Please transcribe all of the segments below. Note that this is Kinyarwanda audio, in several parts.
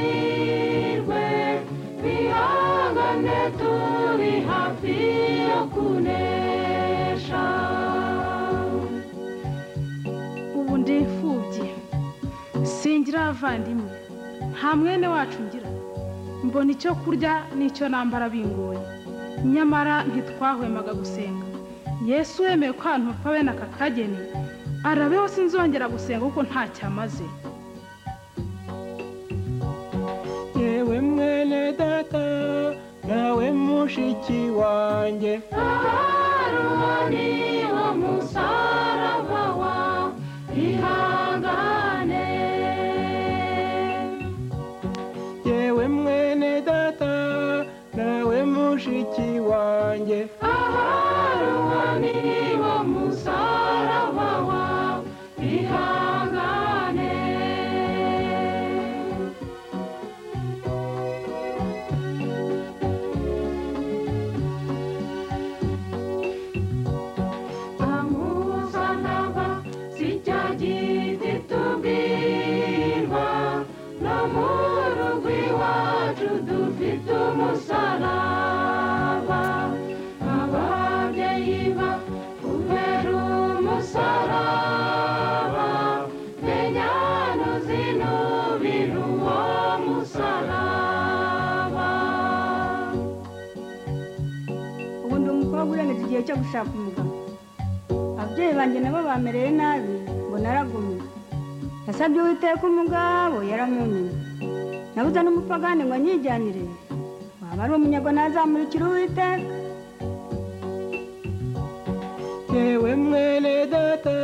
turanirwe twihangane turi hafi yo kunesha ubu ndi imfubyi singira abavandimwe nta mwene wacu ngira mbona icyo kurya n'icyo nambara bingoye nyamara ntitwahwemaga gusenga yesu wemeye kwanturwa we n'aka kageni arabeho sinzongera gusenga kuko ntacyamaze yewe mwene data nawe mushiki wanjye aharumani wo musaraba wa ihangane yewe mwene data nawe mushiki wanjye aharumani wo musaraba wa ihangane amusanaba si cya giti tubwirwa no mu rugo iwacu dufite umusaraba ababyeyi ba kubera umusaraba menya nuzinubira uwo musaraba ubu ndi umukobwa urengeje igihe cyo gushaka umugabo ababyeyi banjye nabo bamereye nabi ngo naragumye nasabye uwiteka umugabo yaramunyuye nabuze n'umupagani ngo anyijyanire waba ari umunyago ntazamurikira uwiteka yewe mwene data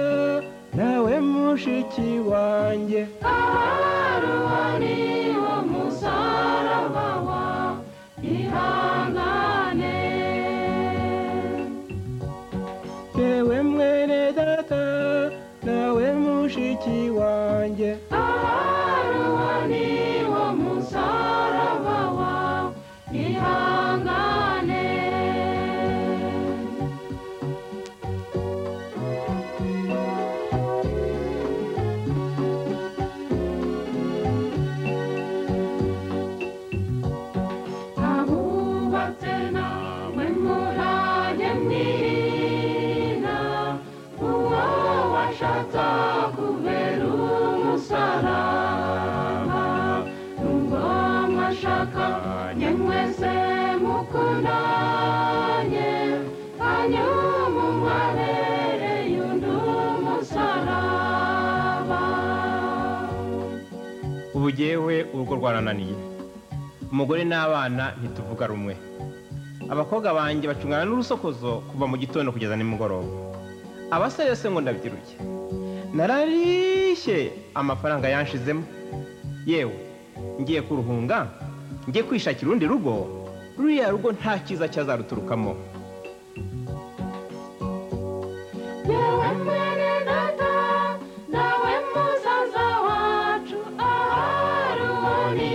nawe mushiki wanjye aharubani wo musaraba wa ihangane yewe mwene data nawe mushiki wanjye aharubani wo musaraba wa ihangane ahubatse namwe murage mwirina uwo washatse kubera umusaraba nubwo mwashaka nye mwese mukundanye hanyuma mwabereye undi umusaraba ubu jyewe urugo rwarananiye umugore n'abana ntituvuga rumwe abakobwa banjye bacungana n'urusokozo kuva mu gitondo kugeza nimugoroba abasore se ngo ndabyiruke nararishye amafaranga yanshizemo yewe ngiye kuruhunga ngiye kwishakira urundi rugo ruriya rugo nta cyiza cyazaruturukamo yewe mwene data nawe musaza wacu aharuni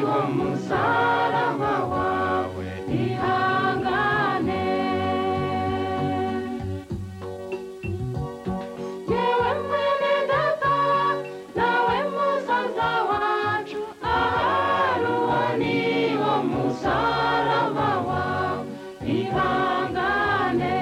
wo musaraba wawe ihangane yewe mwene data nawe musaza wacu aharuni wo musaraba wawe ihangane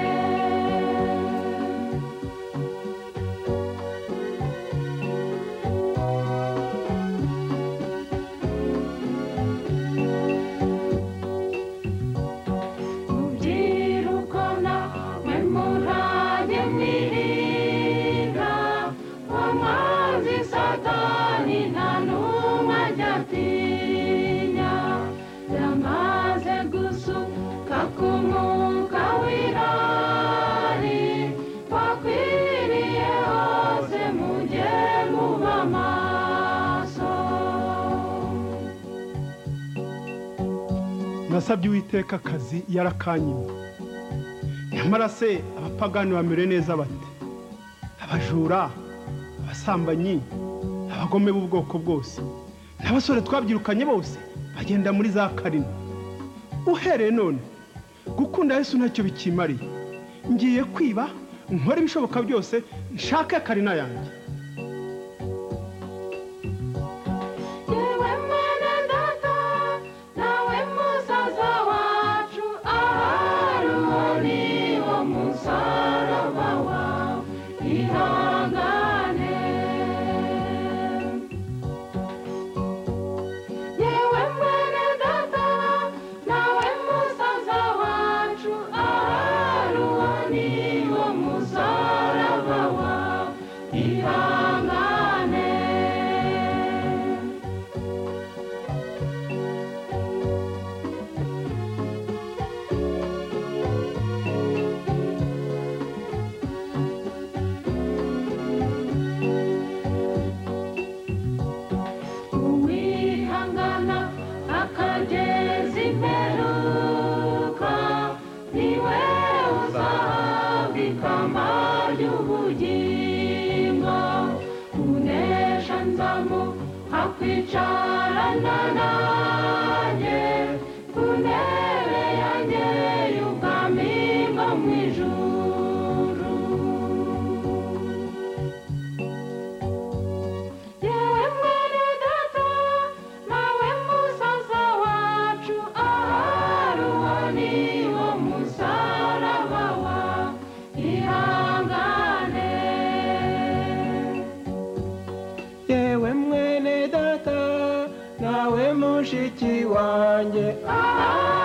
rubyiruko namwe murage mwirinda wa mwanzi satani nta n'umwe ajya atinya yamaze gusuka ku mwuka w'irari wakwiriye hose mujye muba maso nasabye uwiteka akazi yarakanyimye nyamara se abapagani bamere neza bate abajura abasambanyi abagome b'ubwoko bwose n'abasore twabyirukanye bose bagenda muri za karina uhereye none gukunda yesu ntacyo bikimariye ngiye kwiba nkore ibishoboka byose nshake karina yanjye yewe hakwicarana nanjye ku ntebe yanjye y'ubwami bwo mu ijuru yewe mwene data nawe musaza wacu aharuhani wo musaraba wa ihangane yewe mwene data nawe mushiki wanjye Ah